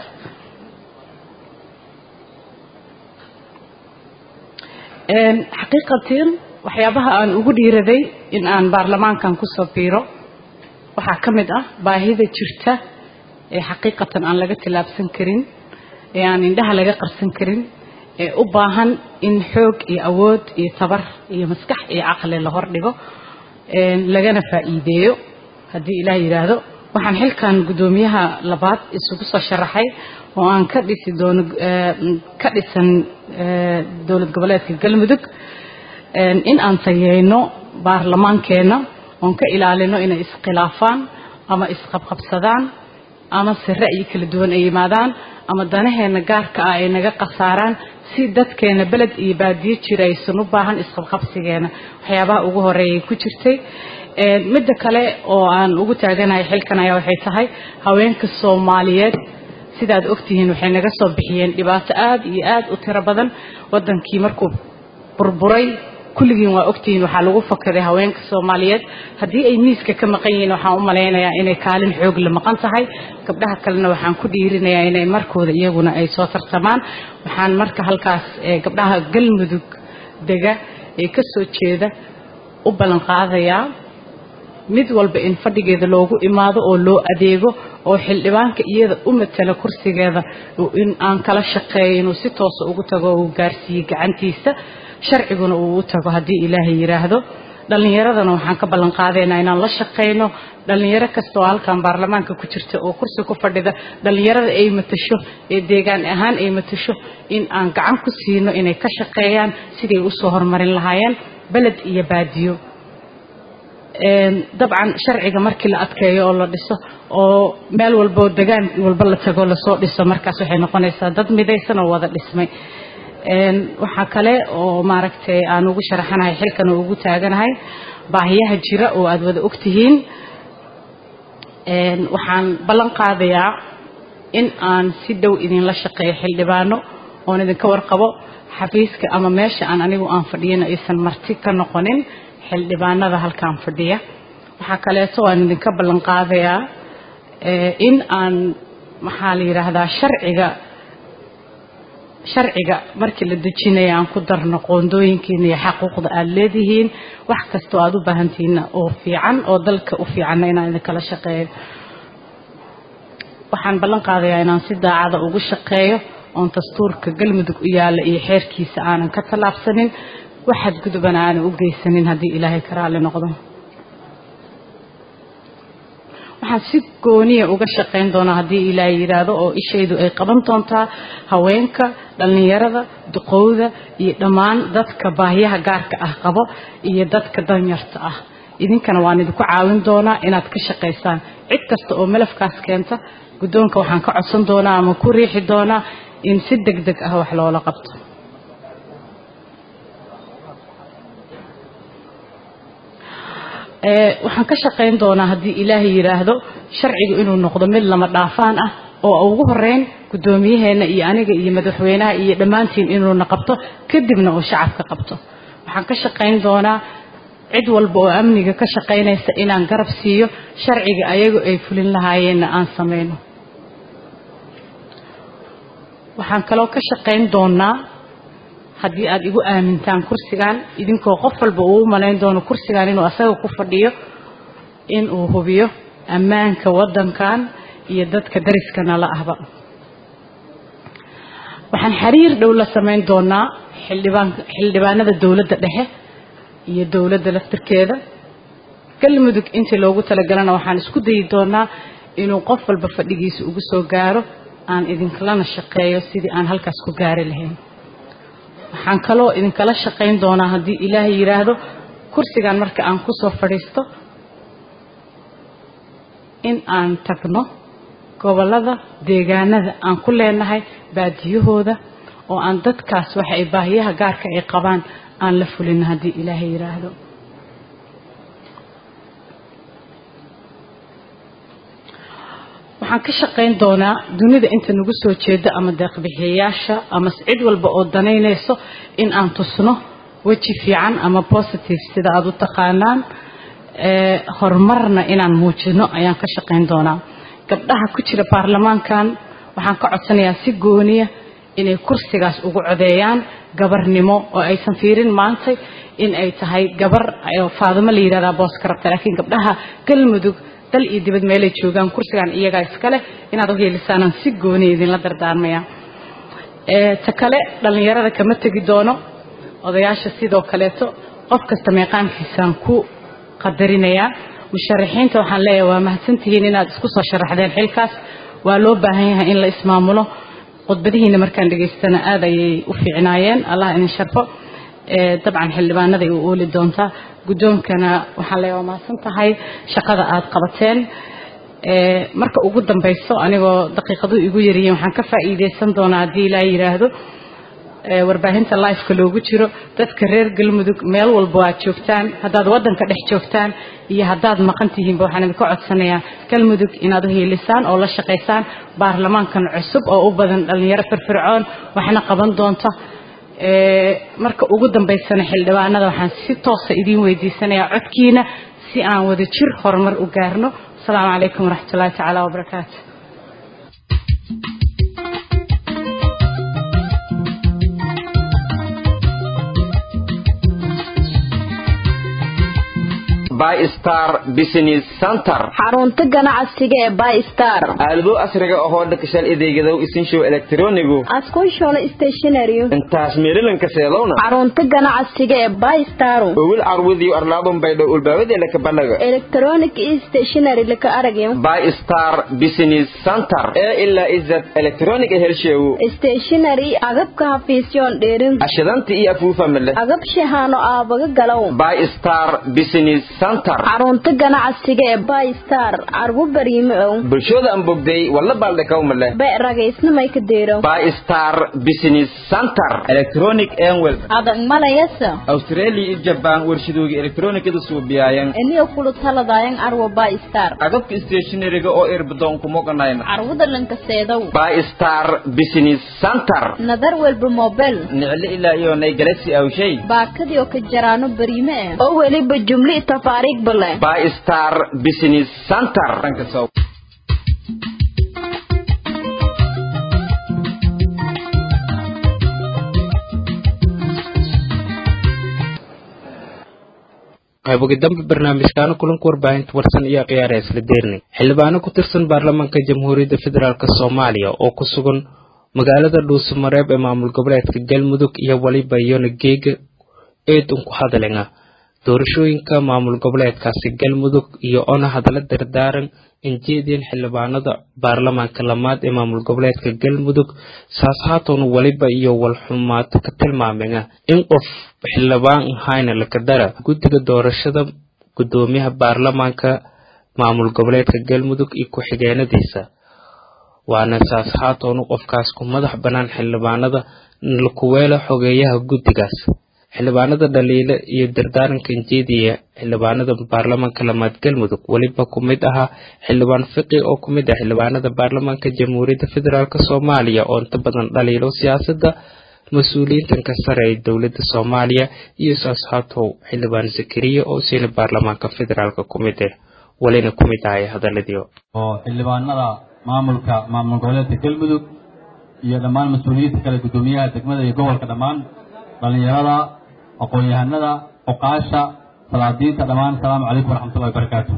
xaqiiqatiin waxyaabaha aan ugu dhiiraday in aan baarlamaankan kusoo biiro waxaa ka mid ah baahida jirta ee xaqiiqatan aan laga tillaabsan karin ee aan indhaha laga qarsan karin ee u baahan in xoog iyo awood iyo tabar iyo maskax iyo caqli la hordhigo lagana faa'iideeyo haddii ilaah yidhaahdo waxaan xilkan guddoomiyaha labaad isugu soo sharaxay oo aan ka dhisi doono ka dhisan dowlad goboleedka galmudug in aan tayeyno baarlamaankeenna oon ka ilaalino inay iskhilaafaan ama isqabqabsadaan ama si ra'yi kala duwan ay yimaadaan ama danaheena gaarka ah ay naga khasaaraan si dadkeena beled iyo baadiyo jira aysan u baahan isqabqabsigeena waxyaabaha ugu horeeyay ku jirtay midda kale oo aan ugu taaganahay xilkan ayaa waxay tahay haweenka soomaaliyeed sidaad ogtihiin waxay naga soo bixiyeen dhibaato aad iyo aad u tiro badan wadankii markuu burburay kulligiin waa ogtihiin waxaa lagu fakaday haweenka soomaaliyeed haddii ay miiska ka maqan yihiin waxaan u malaynayaa inay kaalin xoog la maqan tahay gabdhaha kalena waxaan ku dhiirinayaa inay markooda iyaguna ay soo tartamaan waxaan marka halkaas gabdhaha galmudug dega ee ka soo jeeda u ballan qaadayaa mid walba in fadhigeeda loogu imaado oo loo adeego oo xildhibaanka iyada u matala kursigeeda in aan kala shaqeeyo inuu si toosa ugu tago uu gaarsiiyo gacantiisa sharciguna uu u tago haddii ilaahay yidhaahdo dhallinyaradana waxaan ka ballan qaadaynaa inaan la shaqayno dhallinyaro kasta oo halkan baarlamaanka ku jirta oo kursi ku fadhida dhallinyarada ay matasho ee deegaan ahaan ay matasho in aan gacan ku siino inay ka shaqeeyaan siday usoo horumarin lahaayeen beled iyo baadiyo dabcan sharciga markii la adkeeyo oo la dhiso oo meel walboo degaan walba la tago lasoo dhiso markaas waxay noqonaysaa dad midaysan oo wada dhismay waxaa kale oo maaragtay aan ugu sharaxanahay xilkan oo ugu taaganahay baahiyaha jira oo aada wada ogtihiin waxaan ballan qaadayaa in aan si dhow idinla shaqeeyo xildhibaano oon idinka warqabo xafiiska ama meesha aan anigu aan fadhiyana aysan marti ka noqonin xildhibaanada halkaan fadhiya waxaa kaleeto aan idinka ballan qaadayaa in aan maxaa la yidhaahdaa sharciga sharciga markii la dejinaya aan ku darno qoondooyinkiina iyo xaquuqda aada leedihiin wax kastoo aada u baahantihiinna oo fiican oo dalka u fiicanna inaan idinkala shaqeeyo waxaan ballan qaadayaa inaan si daacada ugu shaqeeyo oon dastuurka galmudug u yaalla iyo xeerkiisa aanan ka tallaabsanin waxaad gudubana aanan u geysanin haddii ilaahay ka raalli noqdo waxaan si gooniya uga shaqayn doonaa haddii ilaahay yidhaahdo oo ishaydu ay qaban doontaa haweenka dhallinyarada duqowda iyo dhammaan dadka baahiyaha gaarka ah qabo iyo dadka danyarta ah idinkana waan idinku caawin doonaa inaad ka shaqaysaan cid kasta oo malafkaas keenta guddoonka waxaan ka codsan doonaa ama ku riixi doonaa in si deg deg ah wax loola qabto waxaan ka shaqayn doonaa haddii ilaahay yidhaahdo sharcigu inuu noqdo mid lama dhaafaan ah oo ugu horeyn guddoomiyaheena iyo aniga iyo madaxweynaha iyo dhammaantiin inuuna qabto kadibna uu shacabka qabto waxaan ka shaqayn doonaa cid walba oo amniga ka shaqaynaysa inaan garab siiyo sharciga ayagu ay fulin lahaayeenna aan samayno waxaan kaloo ka shaqayn doonaa haddii aad igu aamintaan kursigan idinkoo qof walba uu u malayn doono kursigan inuu asaga ku fadhiyo in uu hubiyo ammaanka waddankan iyo dadka dariska nala ahba waxaan xiriir dhow la samayn doonaa xildhibaan xildhibaanada dowladda dhexe iyo dowladda laftirkeeda galmudug intii loogu talagalana waxaan isku dayi doonaa inuu qof walba fadhigiisa ugu soo gaaro aan idinkalana shaqeeyo sidii aan halkaas ku gaari lahayn waxaan kaloo idinkala shaqayn doonaa haddii ilaahay yidhaahdo kursigan marka aan ku soo fadhiisto in aan tagno gobollada deegaanada aan ku leenahay baadiyahooda oo aan dadkaas waxa ay baahiyaha gaarka ay qabaan aan la fulin haddii ilaahay yidhaahdo waxaan ka shaqayn doonaa dunida inta nagu soo jeeda ama deeqbixiyayaasha ama cid walba oo danaynayso in aan tusno weji fiican ama positive sida aada u taqaanaan horumarna inaan muujino ayaan ka shaqayn doonaa gabdhaha ku jira baarlamaankan waxaan ka codsanayaa si gooniya inay kursigaas ugu codeeyaan gabarnimo oo aysan fiirin maantay in ay tahay gabar faadimo la yidhahdaa booska rabta laakiin gabdhaha galmudug dal iyo dibad meelay joogaan kursigan iyagaa iskale inaad u heelisaanaan si gooni idinla dardaarmaya ta kale dhallinyarada kama tegi doono odayaasha sidoo kaleeto qof kasta meeqaamkiisaan ku qadarinayaa musharaxiinta waxaan leeyahay waa mahadsantihiin inaad isku soo sharaxdeen xilkaas waa loo baahan yahay in la ismaamulo khudbadihiina markaan dhegaystana aad ayay u fiicnaayeen allah idin sharfo dabcan xildhibaanaday u ooli doontaa guddoonkana waxaan leeyahay waa mahadsan tahay shaqada aad qabateen marka ugu dambayso anigoo daqiiqadu igu yaryihiin waxaan ka faa'iidaysan doonaa haddii ilaa yidhaahdo warbaahinta lifeka loogu jiro dadka reer galmudug meel walba aad joogtaan haddaad waddanka dhex joogtaan iyo haddaad maqan tihiinba waxaan idinka codsanayaa galmudug inaad u hiilisaan oo la shaqaysaan baarlamaankan cusub oo u badan dhallinyaro firfircoon waxna qaban doonta marka ugu dambaysana xildhibaanada waxaan si toosa idiin weydiisanayaa codkiina si aan wada jir horumar u gaarno asalaamu calaykum waraxmatullahi tacaala wabarakaatu bystar business center xarunta ganacsiga ee bystar aalado casriga ahoo dhakashal adeegadow isinshow elektronigu askushona stationary intaas meelilanka seedowna xarunta ganacsiga ee bystar owil carwadiyo arlaadun baydhow ulbaawadeena ka banaga electronic stationary laka aragyo bystar business center ee ilaa izad electronic helsheewo stationary agabka hafiisyoon dheerin ashidanta iyo afuufamale agab shahaano aabaga galow bystar business xarunta ganacsiga ee bystar carwo bariime ow bulshooda aan bogday walla baaldhakawmale be ragaysnamay ka deero bystar business center electronic enwel adag malayasa australia iyo jaban warshadooga elektronikada suubiyaayan eniyo kulu taladayan carwo bystar agabka stationariga oo irbadoon kumoganayna carwada lankaseedow bystar business center nadar welba mobel nicle ilaa iyo nay galaxy awshay baakadii oo ka jaraano bariime ah oo weliba jumli tafaariig bale bystar business center qaybogi dambe barnaamijkaana kulanka warbaahinta warsan iyo khiyaara isla deernay xildhibaano ku tirsan baarlamaanka jamhuuriyadda federaalk soomaaliya oo ku sugan magaalada dhuusamareeb ee maamul goboleedka galmudug iyo waliba iyona geega eed un ku hadalena doorashooyinka maamul goboleedkaasi galmudug iyo ona hadalla dardaaran injeedeen xildhibaanada baarlamaanka lamaad ee maamul goboleedka galmudug saas haatoona waliba iyo walxumaato ka tilmaamena in qof xildhibaan ahayna lakadara guddiga doorashada guddoomiyaha baarlamaanka maamul goboleedka galmudug iyo ku-xigeenadiisa waana saas haatoona qofkaas ku madax bannaan xildhibaanada lakuweela xogeeyaha guddigaas xildhibaanada dhaliile iyo dardaaranka injeediya xildhibaanada baarlamaanka lamaad galmudug weliba ku mid ahaa xildhibaan fiqi oo ku mid ah xildhibaanada baarlamaanka jamhuuriyadda federaalk soomaaliya oo inta badan dhaliilo siyaasadda mas-uuliyiintanka sare ee dowladda soomaaliya iyo saashaatow xildhibaan zakariya oo siina baarlamaanka federaalk ku mid ah welina ku mid ahay hadaladii oo xildhibaanada maamulka maamul goboleedka galmudug iyo dhammaan mas-uuliyiinta kale guddoomiyaha degmada iyo gobolka dhammaan dhalinyarada aqoon-yahanada cuqaasha salaadiinta dhammaan asalaamu calaykum waraxmatullahi wabarakaatu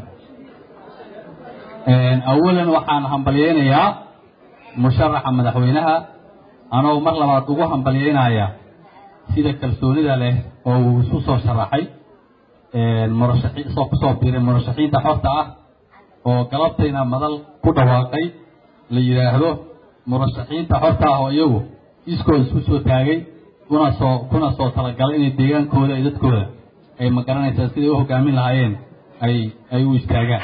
awalan waxaan hambalyeynayaa musharaxa madaxweynaha anoo mar labaad ugu hambalyeynaya sida kalsoonida leh oo uu isu soo sharaxay murashaxi isoo kusoo biiray murashaxiinta xorta ah oo galabtayna madal ku dhawaaqay la yidhaahdo murashaxiinta xorta ah oo iyagu iskooda isku soo taagay kuna soo kuna soo talagalay inay deegaankooda iyo dadkooda ay magaranaysaa siday u hogaamin lahaayeen ay ay u istaagaan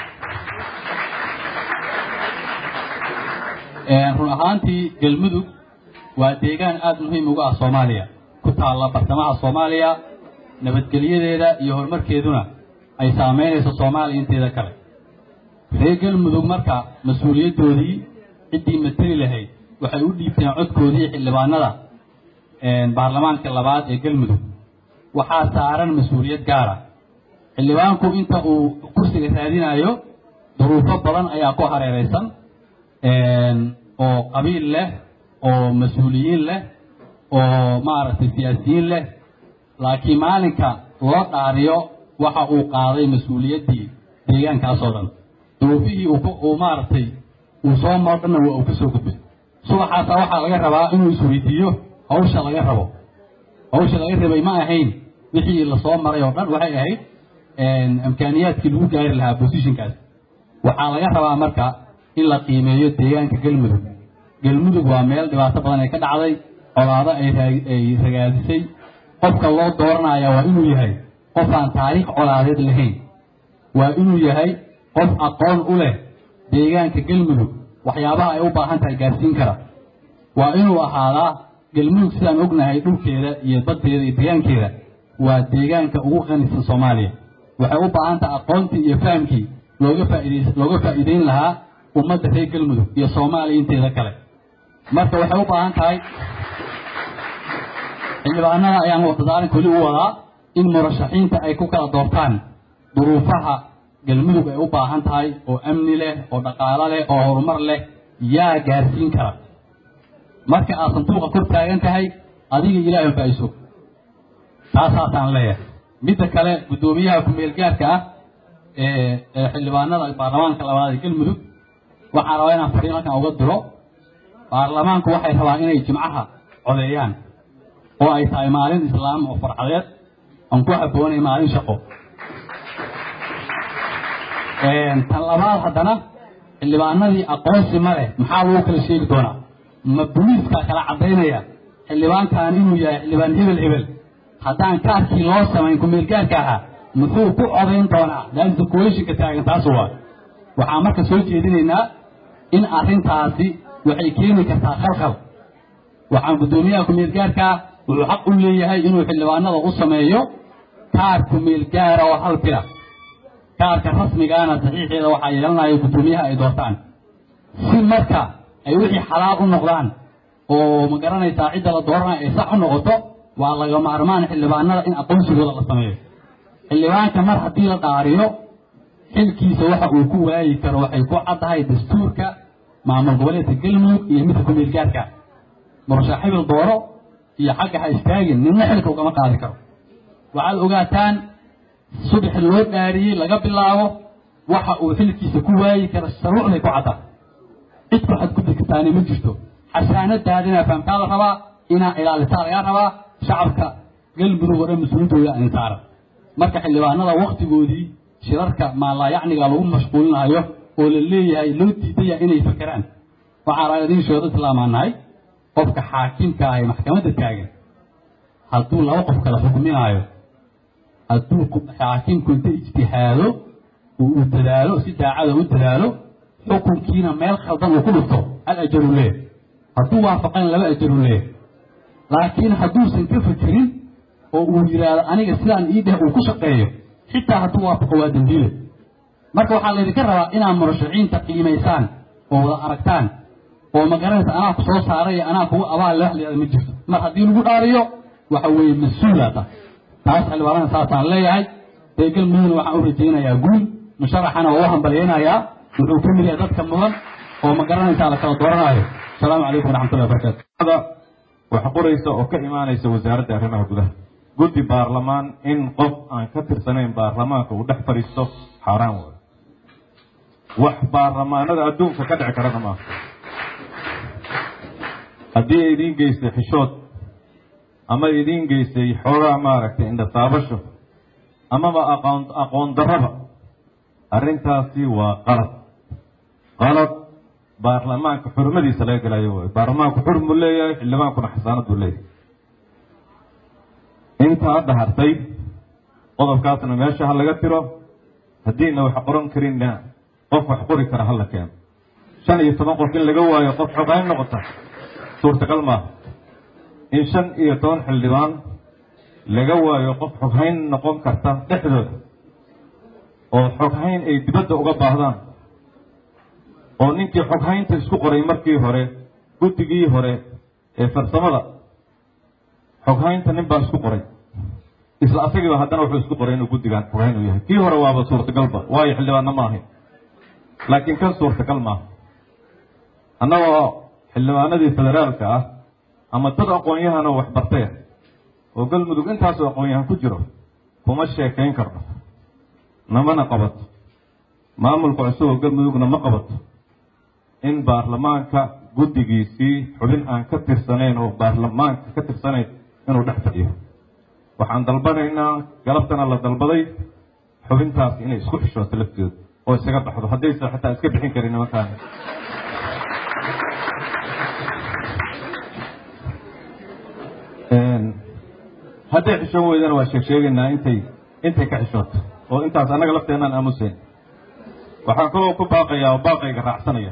run ahaantii galmudug waa deegaan aada muhiim uga ah soomaaliya ku taalla bartamaha soomaaliya nabadgelyadeeda iyo horumarkeeduna ay saameynayso soomaaliya inteeda kale reer galmudug marka mas-uuliyaddoodii ciddii mateli lahayd waxay u dhiibteen codkoodii xildhibaanada baarlamaanka labaad ee galmudug waxaa saaran mas-uuliyad gaara xildhibaanku inta uu kursiga raadinayo duruufo badan ayaa ku hareeraysan oo qabiil leh oo mas-uuliyiin leh oo maaragtay siyaasiyiin leh laakiin maalinka loo dhaariyo waxa uu qaaday mas-uuliyaddii deegaankaasoo dhan duruufihii uu uu maaragtay uu soo maro dhanna waa uu ka soo gudbay subaxaasa waxaa laga rabaa inuu isweydiiyo hawsha laga rabo hawsha laga rabay ma ahayn wixii lasoo maray oo dhan waxay ahayd imkaaniyaadkii lagu gaari lahaa positionkaas waxaa laga rabaa marka in la qiimeeyo deegaanka galmudug galmudug waa meel dhibaato badan ay ka dhacday colaado ay ay ragaadisay qofka loo dooranaya waa inuu yahay qof aan taariikh colaadeed lahayn waa inuu yahay qof aqoon u leh deegaanka galmudug waxyaabaha ay u baahan tahay gaarsiin kara waa inuu ahaadaa galmudug sidaan ognahay dhulkeeda iyo baddeeda iyo deegaankeeda waa deegaanka ugu qanisan soomaaliya waxay u baahan tahay aqoontii iyo fahamkii looga faa'iidays looga faa'iideyn lahaa ummadda reer galmudug iyo soomaaliya inteeda kale marka waxay u baahan tahay xildhibaanada ayaan wadadaalinka weli u wadaa in murashaxiinta ay ku kala doortaan duruufaha galmudug ay u baahan tahay oo amni leh oo dhaqaalo leh oo horumar leh yaa gaarsiin kara marka aad sanduuqa kor taagan tahay adiga ilaahay baa isog taasaasaan leeyahay midda kale guddoomiyaha ku-meel gaarka ah ee ee xildhibaanada baarlamaanka labaad ee galmudug waxaan rabaa inaan fariin halkan uga diro baarlamaanku waxay rabaa inay jimcaha codeeyaan oo ay tahay maalin islaam oo farxadeed aan ku habboonay maalin shaqo tan labaad haddana xildhibaanadii aqoonsi ma leh maxaa lagu kala sheegi doonaa ma boliiskaa kala caddaynaya xildhibaankan inuu yahay xildhibaan hebel hebel haddaan kaarkii loo samayn ku-meelgaarka ahaa muxuu ku codayn doonaa laanta coalitionka taagan taas waa waxaan marka soo jeedinaynaa in arrintaasi waxay keeni kartaa khalkhal waxaan guddoomiyaha ku-meelgaarkaa wuxuu xaq u leeyahay inuu xildhibaanada u sameeyo kaar ku-meelgaara oo hal bila kaarka rasmigaana saxiixeeda waxaa yeelanaya guddoomiyaha ay doortaan si marka ay wixii xalaal u noqdaan oo ma garanaysaa cidda la dooranayo ay sax u noqoto waa laga maarmaan xildhibaanada in aqoonsigooda la sameeyo xildhibaanka mar haddii la dhaariyo xilkiisa waxa uu ku waayi karo waxay ku caddahay dastuurka maamul goboleedka galmudug iyo midka ku-meelgaarka murashax hebel dooro iyo xagga ha istaagin ninna xilka ugama qaadi karo waxaad ogaataan subax loo dhaariyey laga bilaabo waxa uu xilkiisa ku waayi karo sharuucday ku cadda cid ku xadgudbi kartaani ma jirto xasaanadaadina fahamtaa la rabaa inaa ilaalisaa lagaa rabaa shacabka galmudug oo dhan mas-uulintooda aan saaran marka xildhibaanada waktigoodii shirarka maalaayacniga lagu mashquulinayo oo la leeyahay loo diidaya inay fakeraan waxaan raa idiin sheego islaamaan nahay qofka xaakimka ah ee maxkamadda taagan hadduu laba qof kala xukminaayo hadduu xaakimku inta ijtihaado uu uu dadaalo si daacada u dadaalo xukunkiina meel khaldan uu ku dhufto hal ajaru leeh hadduu waafaqan laba ajaru leeh laakiin hadduusan ka fekerin oo uu yidhaahdo aniga sidaan ii dheh uu ku shaqeeyo xitaa hadduu waafaqo waa dembiile marka waxaa laydinka rabaa inaad murashaxiinta qiimaysaan oo wada aragtaan oo ma garanaysa anaa ku soo saaray anaa kugu abaal leh waxlayada ma jirto mar haddii lagu dhaariyo waxa weeye mas-uulaata taas xildhibaanada saasaan leeyahay dee galmudugna waxaan u rajaynayaa guul musharaxana waa u hambalyaynayaa wuxuu ka mid yahay dadka mudan oo ma garanaysaa la kala dooranaayo asalaamu calaykum waraxmatullahi wabarakaatu wax qoraysa oo ka imaanaysa wasaaradda arrimaha gudaha guddi baarlamaan in qof aan ka tirsanayn baarlamaanka uu dhex fadhiisto xaaraan waayo wax baarlamaanada adduunka ka dhici karana maaha haddii ay idiin geystay xishood ama idiin geystay xoogaa maaragtay indhataabasho amaba aqoon aqoon darraba arrintaasi waa qalad qalad baarlamaanka xurmadiisa laga gelayo waay baarlamaanku xurm buu leeyahay xildhibaankuna xasaanad buu leeyahay inta hadda hartay qodobkaasna meesha ha laga tiro haddiina wax qoran karinna qof wax qori kara hala keeno shan iyo toban qof in laga waayo qof xogayn noqota suurtagal maaha in shan iyo toban xildhibaan laga waayo qof xoghayn noqon karta dhexdooda oo xoghayn ay dibadda uga baahdaan oo ninkii xoghaynta isku qoray markii hore guddigii hore ee farsamada xoghaynta nin baa isku qoray isla asagiiba haddana wuxuu isku qoray inuu guddigan xoghayn uu yahay kii hore waaba suurtagalba waayo xildhibaanna ma ahayn laakiin kan suurtagal maaha annagoo xildhibaanadii federaalka ah ama dad aqoon-yahan oo waxbartaya oo galmudug intaasoo aqoon-yahan ku jiro kuma sheekayn karno namana qabato maamulka cusub oo galmudugna ma qabato in baarlamaanka guddigiisii xubin aan ka tirsanayn oo baarlamaanka ka tirsanayn inuu dhex fadhiyo waxaan dalbanaynaa galabtana la dalbaday xubintaas inay isku xishooto lafteedu oo isaga baxdo haddaysan xitaa iska bixin karin nimankaan hadday xishoon weydana waa sheeg sheegaynaa intay intay ka xishooto oo intaas annaga lafteenaan aamusayn waxaan kaloo ku baaqayaa oo baaqayga raacsanaya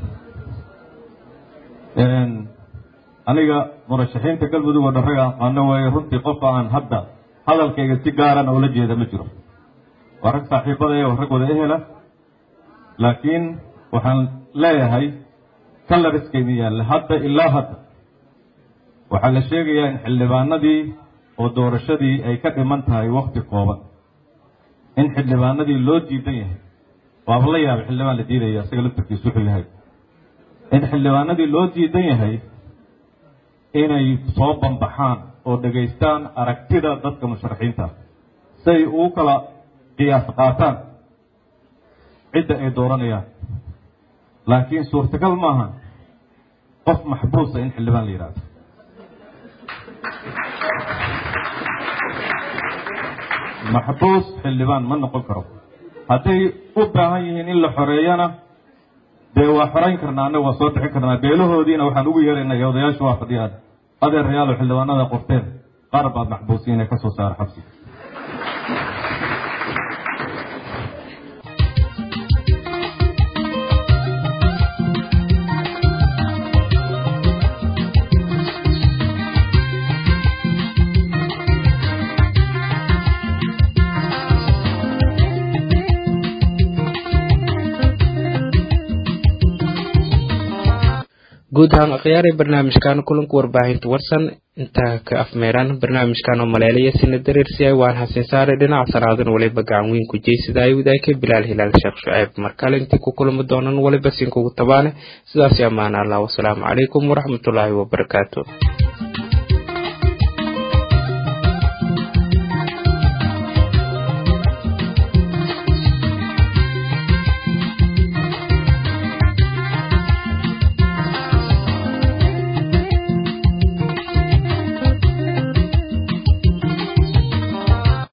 aniga murashaxiinta galmudug oo dharraga aqaano weeye runtii qofka aan hadda hadalkayga si gaarana ula jeeda ma jiro waa rag saaxiibadaya waa rag wada ehela laakiin waxaan leeyahay kalariskayni yaalle hadda ilaa hadda waxaa la sheegayaa in xildhibaanadii oo doorashadii ay ka dhiman tahay wakti kooban in xildhibaanadii loo diidan yahay waaba la yaabay xildhibaan la diidaya isaga laftarkiisu wuxuu yahay in xildhibaanadii loo diidan yahay inay soo bambaxaan oo dhegaystaan aragtida dadka musharaxiinta siay ugu kala qiyaas qaataan cidda ay dooranayaan laakiin suurtagal maaha qof maxbuusa in xildhibaan la yidhahdo maxbuus xildhibaan ma noqon karo hadday u baahan yihiin in la xoreeyana dee waa xorayn karnaa annaga waa soo bixin karnaa beelahoodiina waxaan ugu yeeraynaa iyo odayaashu waa fadhiyaan adeerayaalo xildhibaanada qorteen qaar baad maxbuusiin ee ka soo saara xabsiga guud ahaan akhyaari barnaamijkan kulanka warbaahinta warsan intaa ka afmeeraan barnaamijkan oo maleelaya sina dareersiyaay waan hasin saare dhinaca saraadan waliba gacan weyn ku jeysada ay wadaagka bilaal hilaal sheekh shuceeb markale intii ku kulmi doonan waliba sinkugu tabaane sidaasi ammaan allah wasalaamu calaykum waraxmatullaahi wabarakaatu